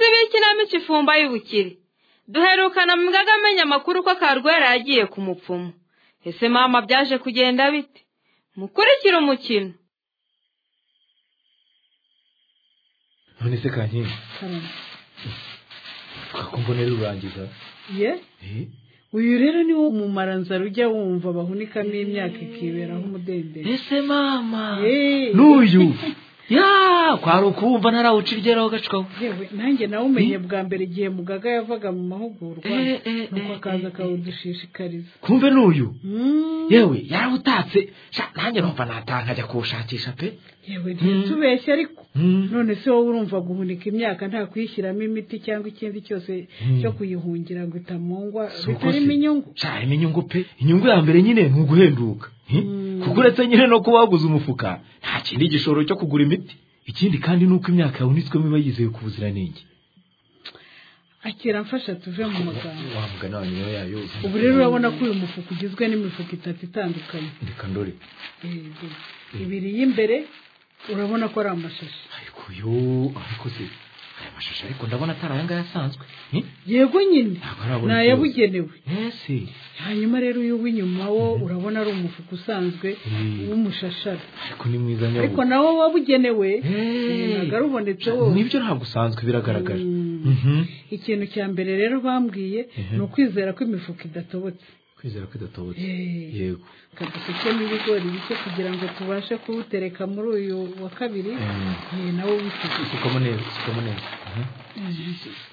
imico ifumba y'ubukire duherukana mu ngaga amenya amakuru ko karwera yagiye ku mupfumu ese mama byaje kugenda bite mukurikire umukino none se kankindi twakumva urangiza ye Eh? uyu rero ni wo umumaranzara ujya wumva bahunikamo imyaka ikiberaho umudendezo ese mama Yeee. n'uyu ya kwari ukuwumva ntarawucirgeraho gacukaho yewe nanjye nawe umenye bwa mbere igihe mugaga yavaga mu mahugurwa Eh, eh, nuko eh, akaza eh, akawudushishikariza kumve n'uyu Mm. yewe yarawutatse sha nanjye numva nataha nkajya kuwushakisha pe yewe ntitubeshye ariko Mm. none se wowe urumva guhunika imyaka nta kuyishyiramo imiti cyangwa ikindi cyose cyo kuyihungira ngo itamungwa Si uko bitarimo se. inyungu cyane inyungu pe inyungu ya mbere nyine ni uguhenduka Eh? kuko uretse nyine no kuba waguze umufuka nta kindi gishoro cyo kugura imiti ikindi kandi ni uko imyaka yahunitswemo iba yizewe ku buziranenge akira mfasha tuve mu magambo wa mugana wa nyina yayo ubu rero urabona ko uyu mufuka ugizwe n'imifuka itatu itandukanye reka ndore Yego. ibiri y'imbere urabona ko ari amashashi ariko yo ariko se aya mashusho ariko ndabona atari aya ngaya asanzwe Eh? yego nyine Ntabwo arabona ni ikibazo. ayabugenewe ese hanyuma rero uyu w'inyuma wo urabona ari umufuka usanzwe Mm. w'umushashara ariko ni mwiza ariko nyabugogo nawo wabugenewe ntabwo ari ubonetse wose nibyo ntabwo usanzwe biragaragara Mm. Mhm. ikintu cya mbere rero bambwiye Mhm. ni ukwizera ko imifuka idatobotse kwizera ko idatobotse Eh. yego kadufitemo ibigori bike kugira ngo tubashe kuwutereka muri uyu wa kabiri Mm. Eh, nawo wisize sukamo neza sukamo neza Mhm.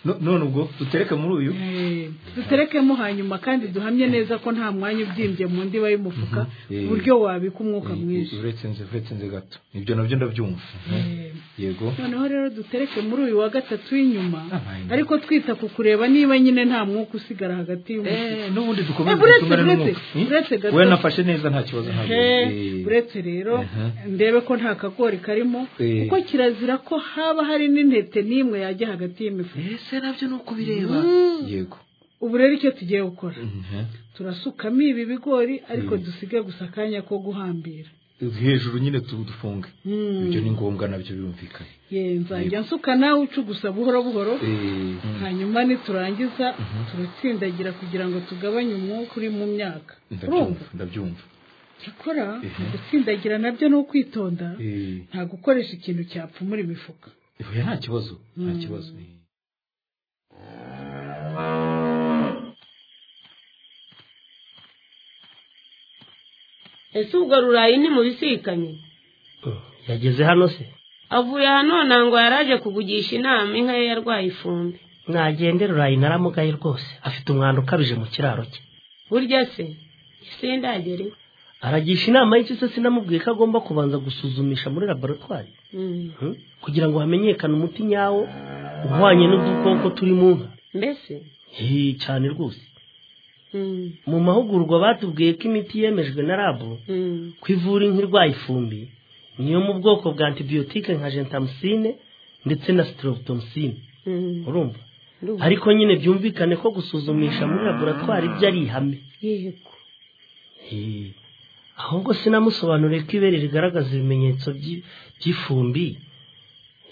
No- none ubwo dutereke muri uyu Eh, duterekemo hanyuma kandi duhamye neza ko nta mwanya ubyimbye mu ndiba y'umufuka Mhm. ku buryo wabika umwuka mwinshi uretse nze uretse nze gato ibyo nabyo ndabyumva Mhm. Eh, yego noneho rero dutereke muri uyu wa gatatu w'inyuma Abaye. ariko twita ku kureba niba nyine nta mwuka usigara hagati y'umufuka Eh, n'ubundi dukomeze Eh, uretse, dusumane uretse, n'umwuka. Eh? uretse gato. we nafashe neza nta kibazo ntabwo Ehe, uretse rero ndebe ko nta kagori karimo Eh. kuko kirazira ko haba hari n'intete n'imwe yajya hagati y'imifuka ese nabyo ni uko ubireba yego ubu rero icyo tugiye gukora Mhm. turasukamo ibi bigori ariko dusige gusa akanya ko guhambira hejuru nyine tu- dufunge Mm. ibyo ni ngombwa nabyo birumvikanye ye nzajya nsuka nawe ucugusa buhoro buhoro Eh, hanyuma niturangiza turatsindagira kugira ngo tugabanye umwuka uri mu myaka urumva ndabyumva ndabyumva cyakora Ehe. gutsindagira nabyo ni ukwitonda Eh, nta gukoresha ikintu cyapfumura imifuka oya, nta kibazo nta kibazo Eh. ese ubwo rurayi ntimubisikanye yageze hano se avuye aha none ngo yaraje kugugisha inama inka ye yarwaye ifumbi mwagende rurayi naramugaye rwose afite umwanda ukabije mu kiraro cye burya se ese ndagera iwe aragisha inama y'iki se sinamubwiye ko agomba kubanza gusuzumisha muri laboratwari Mm. Hmm? kugira ngo hamenyekane umuti nyawo uhwanye n'udukoko turi mu nka mbese Hii, cyane rwose Mm, mu mahugurwa batubwiye ko imiti yemejwe na rabu mm, ko ivura inka irwaye ifumbi niyo mu bwoko bwa antibiyotike nka jentamusine ndetse na sitoropitomusine mm. urumva Ndumva. ariko nyine byumvikane ko gusuzumisha muri laboratwari byo ari ihame yego Eh, ahubwo sinamusobanuriye ko ibere rigaragaza ibimenyetso by'i- by'ifumbi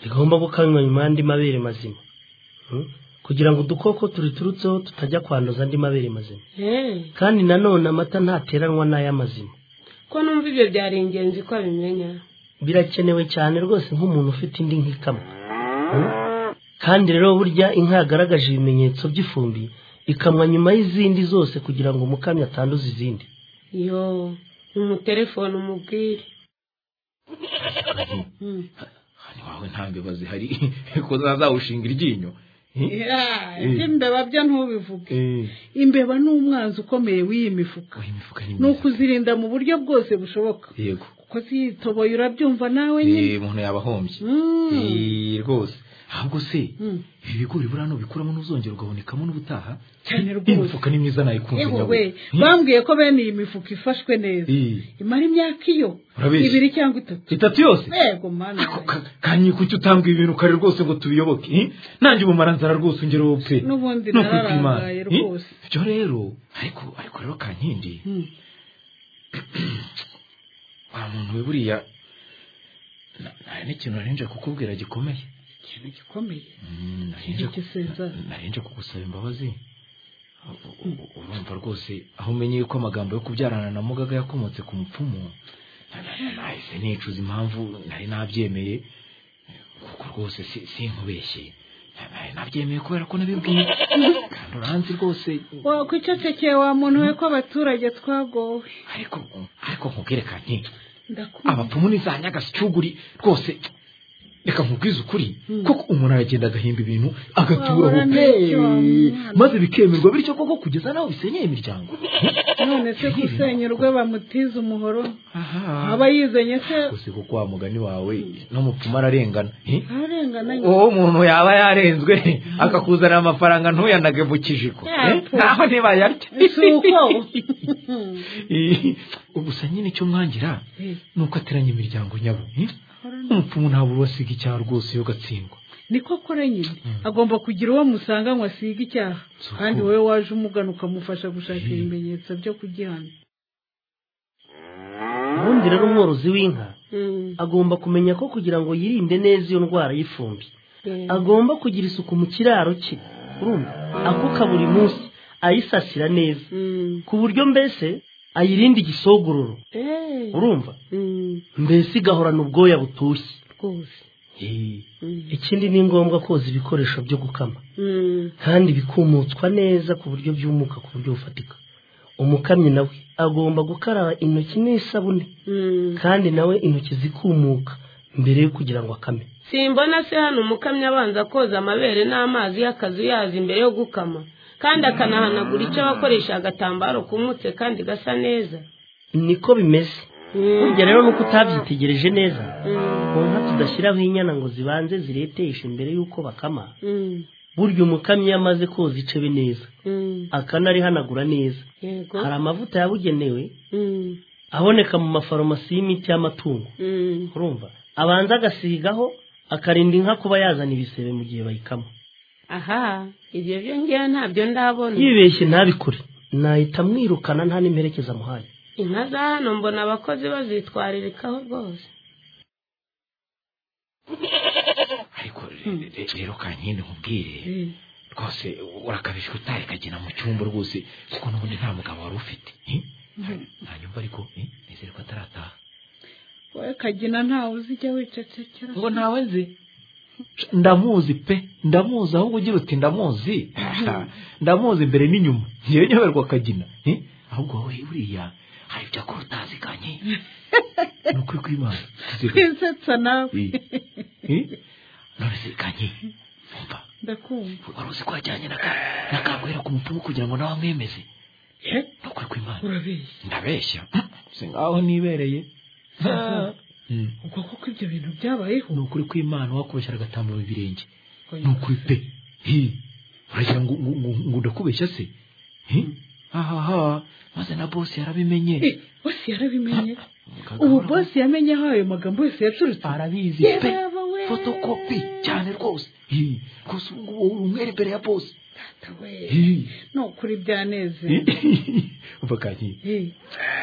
rigomba gukanywa nyuma y'andi mabere mazima Hmm? kugira ngo udukoko turiturutseho tutajya kwanduza andi mabere mazima Eh, kandi nanone amata ntateranwa n'aya mazima ko numva ibyo byari ingenzi ko abimenya birakenewe cyane rwose nk'umuntu ufite indi nk'ikamwa Hmm? kandi rero burya inka yagaragaje ibimenyetso by'ifumbi ikamwa nyuma y'izindi zose kugira ngo umukamyi atanduza izindi yo umutelefone umubwire hano iwawe nta mbeba zihari ko zazawushinga iryinyo Eh? Yeah, Eh. iby'imbeba byo ntubivuge Eh, imbeba ni umwanzi ukomeye w'iyi mifuka oya, imifuka ni ni myiza ukuzirinda mu buryo bwose bushoboka yego kuko ziyitoboye urabyumva nawe nyine Eh, umuntu yaba ahombye Mm. Eh, rwose ahubwo se Mm. ibi bigori buriya nubikuramo n'uzongera ugabonekamo n'ubutaha cyane iyi rwose mifuka ni myiza nayikunze yewe nyabugogo we bambwiye ko bene iyi mifuka ifashwe neza Eh, imara imyaka iyo Urabeshya. ibiri cyangwa itatu itatu yose yego mana Ako ka- kanye kuki utanga ibi bintu kare rwose ngo tubiyoboke eh? nanjye ubumaranzara rwose ungera wowe pe N'ubundi Ni ukwitwa nararangaye Imana, eh? rwose. ibyo rero ariko ariko rero kankindi Mm. wa muntu we buriya na- nari n'ikintu nari nje kukubwira gikomeye ikintu gikomeye Mm, Ikintu narinje ku- cy'isenza. na- narinje kugusaba imbabazi U- u- urumva rwose aho umenyeye ko amagambo yo kubyarana na mugaga yakomotse ku mupfumu na- na- nahise nicuza impamvu nari nabyemeye kuko rwose si- sinkubeshye Na- nari nabyemeye kubera ko nabibwiye kandi uranzi rwose wakwicecekeye wa muntu we ko abaturage twagowe ariko ariko nkubwire kanti ndakunda abapfumu ni za nyagasyuguri rwose reka nkubwize ukuri koko umuntu aragenda agahimba ibintu agaturaho Wabura n'icyo wamwana. maze bikemerwa bityo koko kugeza n'aho bisenyeye imiryango none se gusenyurwe bamutize umuhoro aha aba yizenye se gusa kuko wa mugani wawe n'umupfumu ararengana Eh? arengana nyine uwo umuntu yaba yarenzwe akakuzanira amafaranga ntuyanage mu kijiko Eh? naho ntibayarya si uko Eh, gusa nyine icyo mwangira Eh, ni uko ateranya imiryango nyabo eh? umupfumu ntabwo ubasiga icyaha rwose iyo gatsindwa niko akora nyine agomba kugira uwo musanga ngo asige icyaha Si uko. kandi wowe waje umugana ukamufasha gushaka ibimenyetso byo kugihana ubundi rero umworozi w'inka Mm. agomba kumenya ko kugira ngo yirinde neza iyo ndwara y'ifumbi agomba kugira isuku mu kiraro cye urumva akuka buri munsi ayisasira neza Mm. ku buryo mbese ayirinda igisogororo Eh. urumva Mm. mbese igahorana ubwoya butoshye Rwose. Eh, Mm. ikindi ni ngombwa koza ibikoresho byo gukama Mm. kandi bikumutswa neza ku buryo byumuka ku buryo bufatika umukamyi nawe agomba gukaraba intoki n'isabune Mm. kandi nawe intoki zikumuka mbere yo kugira ngo akame simbona se hano umukamyi abanza koza amabere n'amazi y'akazu yazi imbere yo gukama kandi akanahanagura icyo abakoresha agatambaro kumutse kandi gasa neza niko bimeze burya rero nuko utabyitegereje neza Mm. ku nka tudashyiraho inyana ngo zibanze zireteshe mbere y'uko bakama Mm. burya umukamyi iyo amaze koza icebe neza Mm. akanarihanagura neza yego hari amavuta yabugenewe Mm. aboneka mu mafarumasi y'imiti y'amatungo Mm. urumva abanza agasigaho akarinda inka kuba yazana ibisebe mu gihe bayikama aha ibyo byo ngewe ntabyo ndabona yibeshye ntabikore nahita mwirukana nta n'imperekeza amuhaye inka za hano mbona abakozi bazitwaririkaho rwose ariko re- re- rero kankindi nkubwire Eh, rwose urakabije utari kagena mu cyumba rwose kuko n'ubundi nta mugabo wari ufite eh? ntanyumva ariko eh, nizere ko atarataha wowe kagina ntawe uzijya wicecekera ngo ntawe nzi ndamuzi pe ndamuzi ahubwo ugira uti ndamuzi ndamuzi imbere n'inyuma ngewe nyoberwa kagina eh? ahubwo wowe buriya hari ibyo akora utazi kanye ni ukuri kw'imana tuziranye. kwisetsa nawe Eh. Eh? none se kanye umva ndakumva wari uzi ko wajyanye na ka- na kagwera ku mupfumu kugira ngo nawe amwemeze Eh, ni ukuri kw'imana urabeshya ndabeshya si nkaho nibereye Mm. ubwo koko ibyo bintu byabayeho ni ukuri kw'imana wakubeshyira agatambaro ibirenge ni ukuri pe Hi. uragira ngo ngo- ngo- ngo ndakubeshya se Hi. ahaha maze na bose yarabimenye Eh, bose yarabimenye Kagabo ubu aravuga, bose yamenye aho ayo magambo yose yaturutse arabizi pe yaraba we fotokopi cyane rwose Hi. rwose ubu ngubu umwere imbere ya bose Data we Hi. ni ukuri byanezeye umva kanyi Eh,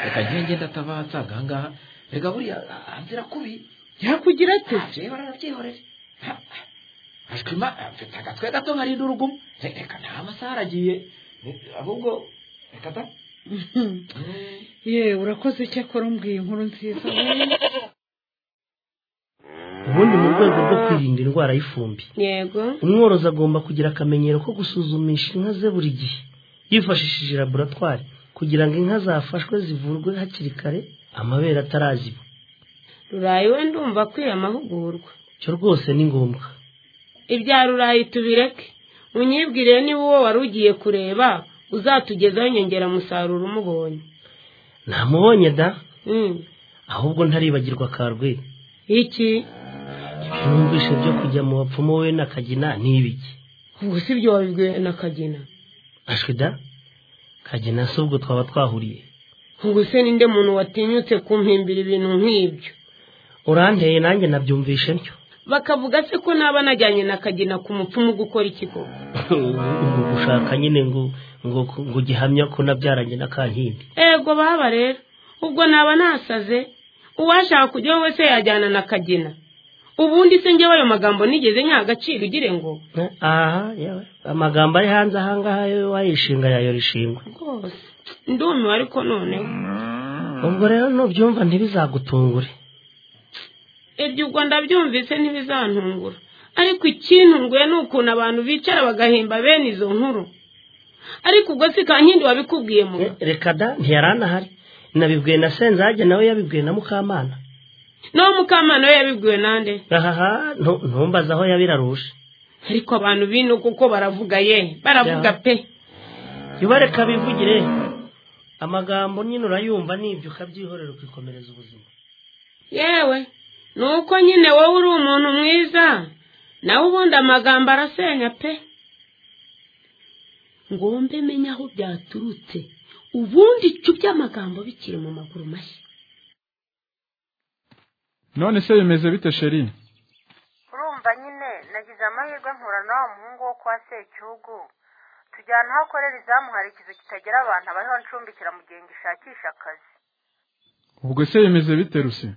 reka ngenge ndatabatsa ahangaha reka buriya anzira kubi yakugira ate abyeyi baranabyihorere ashwima mfite agatwe gato nkarinda urugumo Re- reka nta masaha aragiye Ni- ahubwo reka da ye urakoze cyakora umbwiye inkuru nziza we ubundi mu rwego rwo kwirinda indwara y'ifumbi yego umworozi agomba kugira akamenyero ko gusuzumisha inka ze buri gihe yifashishije laboratwari kugira ngo inka zafashwe zivurwe hakiri kare amabere ataraziba rurayi we ndumva akwiye amahugurwa cyo rwose ni ngombwa ibya rurayi tubireke unyibwire niba uwo wari ugiye kureba uzatugezaho inyongeramusaruro umubonye ntamubonye da Mm. ahubwo ntaribagirwa karwe iki ibyo numvise byo kujya mu bapfumu we na kagina n'ibiki ubwo si byo wabibwiwe na kagina ashwe da kagina si ubwo twaba twahuriye ubwo se ninde muntu watinyutse kumpimbira ibintu nk'ibyo uranteye nanjye nabyumvishe ntyo bakavuga se ko naba najyanye na kagina ku mupfumu gukora iki koko ngo gushaka nyine ngo ngo ngo gihamya ko nabyaranye na kankindi ego baba rero ubwo naba nasaze uwashaka kujyaho wese yajyana na kagina ubundi se njyewe ayo magambo nigeze nyaha agaciro ugire ngo aha yewe amagambo ari hanze ahangaha yo wayishinga yayora ishingwa rwose ndumiwe ariko noneho ubwo rero nubyumva ntibizagutungure ibyo ubwo ndabyumvise ntibizantungura ariko ikintunguye ni ukuntu abantu bicara bagahimba bene izo nkuru ariko ubwo si kankindi wabikubwiye mu Eh, reka da ntiyaranahari nabibwiye na senzage nawe yabibwiye na mukamana naho mukamana we yabibwiwe nande ahaha ntu- ntumbaze aho yabiraruje ariko abantu bino kuko baravuga ye baravuga Ya. pe ibareka bivugire amagambo nyine urayumva nibyo ukabyihorera ukikomereza ubuzima yewe ni uko nyine wowe uri umuntu mwiza nawe ubundi amagambo arasenya pe ngombe menya aho byaturutse ubundi cubye amagambo bikiri mu maguru mashya none se bimeze bite sheri urumva nyine nagize amahirwe mpura na wa muhungu wo kwa sekihugu tujyana aho akorera izamu hari ikizu kitagira abantu abaho ncumbikira mu gihe ngishakisha akazi ubwo se bimeze bite rusi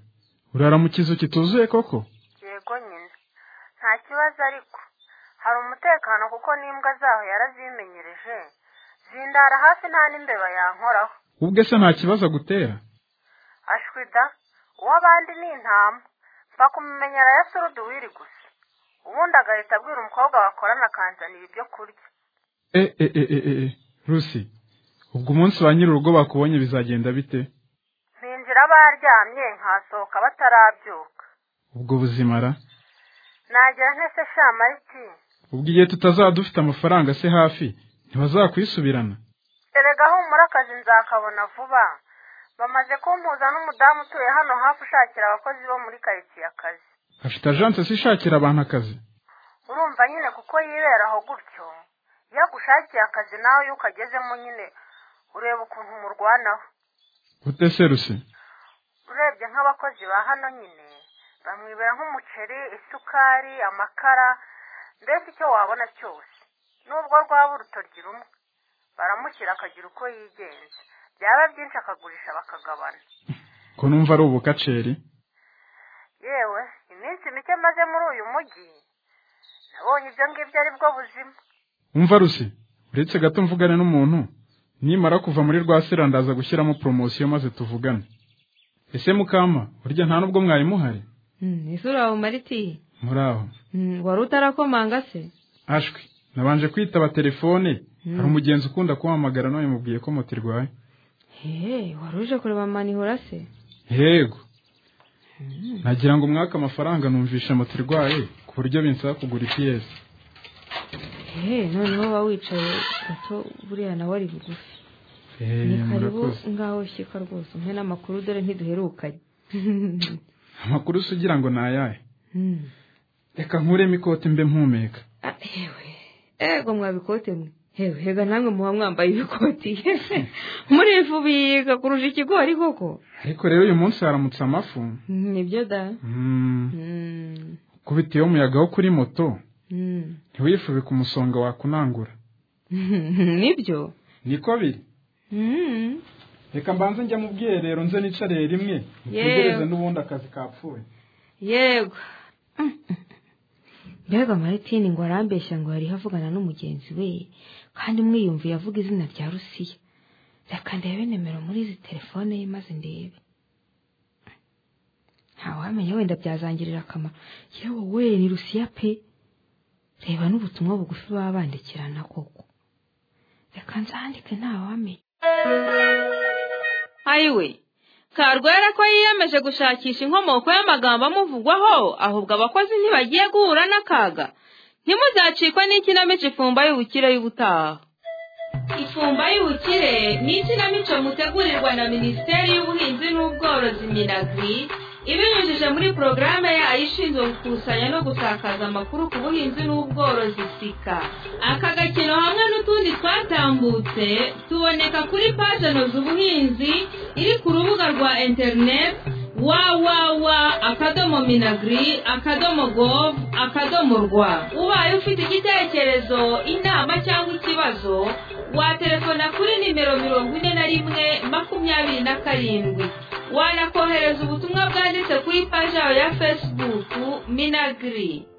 urara mu kizu kituzuye koko yego nyine nta kibazo ariko hari umutekano kuko n'imbwa zaho yarazimenyereje zindara hafi nta n'imbeba yankoraho ubwe se nta kibazo agutera ashwida uw'abandi ni intama mfa kumumenyera ya surudu wiri gusa ubundi agahita abwira umukobwa bakorana akanzanira ibyo kurya e e e e e e rusi ubwo umunsi ba nyir'urugo bakubonye bizagenda bite binjira baryamye nkasohoka batarabyuka ubwo buzimara nagera ntese shamariti ubwo igihe tutazaba dufite amafaranga se hafi ntibazakwisubirana erega humura akazi nzakabona vuba bamaze kumpuza n'umudamu utuye hano hafi ushakira abakozi bo muri karitsiye akazi afite ajanse se ishakira abantu akazi urumva nyine kuko yiberaho gutyo iyo agushakiye akazi nawe iyo ukagezemo nyine ureba ukuntu umurwanaho gute se rusi urebye nk'abakozi ba hano nyine bamwibera nk'umuceri isukari amakara mbese icyo wabona cyose nubwo rwaba urutoryi rumwe baramushyira akagira uko yigenza byaba byinshi akagurisha bakagabana ko numva ari ubukaceri yewe iminsi mike maze muri uyu mujyi nabonye ibyo ngibyo ari bwo buzima umva rusi uretse gato mvugane n'umuntu nimara kuva muri rwa sera ndaza gushyiramo poromosiyo maze tuvugane ese mukama burya nta n'ubwo mwari muhari Hmm, ese uri aho mariti muri aho Hmm, wari utarakomanga se ashwi nabanje kwitaba telefone hari umugenzi ukunda kumpamagara none mubwiye ko moto irwaye hehe wari uje kureba manihura se yego nagira ngo umwaka amafaranga numvishe moto irwaye ku buryo binsaba kugura ipiyesi hehe noneho uba wicaye gato buriya nawe ari bugufi ni Eh, karibu murakoze ngaho shyika rwose umpe n'amakuru dore ntiduherukanye amakuru se ugira ngo ni ayahe Hmm. reka nkuremo ikote mbe mpumeka Ah, hewe ego mwabikote mwe hewe hega namwe muba mwambaye ibikoti murifu biga kurusha ikigori koko ariko rero uyu munsi haramutse amafu Hmm, nibyo da Mm, Hmm, kubiteyeho umuyaga wo kuri moto hmm. ntiwifubike umusonga wakunangura nibyo niko biri Hmm. reka mbanze njya mu bwiherero nze nicariye rimwe nitegereze n'ubundi akazi kapfuye yego Mm, mm. mbega maritini ngo arambeshya ngo yari avugana n'umugenzi we kandi umwiyumviye avuga izina rya rusiya reka ndebe nimero muri izi telefone ye maze ndebe ntawamenya wenda byazangirira akamaro yewe we ni rusiya pe reba n'ubutumwa bugufi baba bandikirana koko reka nzandike ntawamenya ayiwe karwera ko yiyemeje gushakisha inkomoko y'amagambo amuvugwaho ahubwo abakozi ntibagiye guhura n'akaga ntimuzacikwe n'ikinamico ifumba y'ubukire y'ubutaha ifumba y'ubukire ni ikinamico mutegurirwa na minisiteri y'ubuhinzi n'ubworozi minagri ibinyujije muri porogaramu yayo ishinzwe gukusanya no gusakaza amakuru ku buhinzi n'ubworozi sika aka gakino hamwe n'utundi twatambutse tuboneka kuri paje ubuhinzi iri ku rubuga rwa interineti wawawa akadomo minagri akadomo govu akadomo rwa ubaye ufite igitekerezo inama cyangwa ikibazo waterefona kuri nimero mirongo ine na rimwe makumyabiri na karindwi wanakohereza ubutumwa bwanditse ku ipaji yawe ya fesibuku minagiri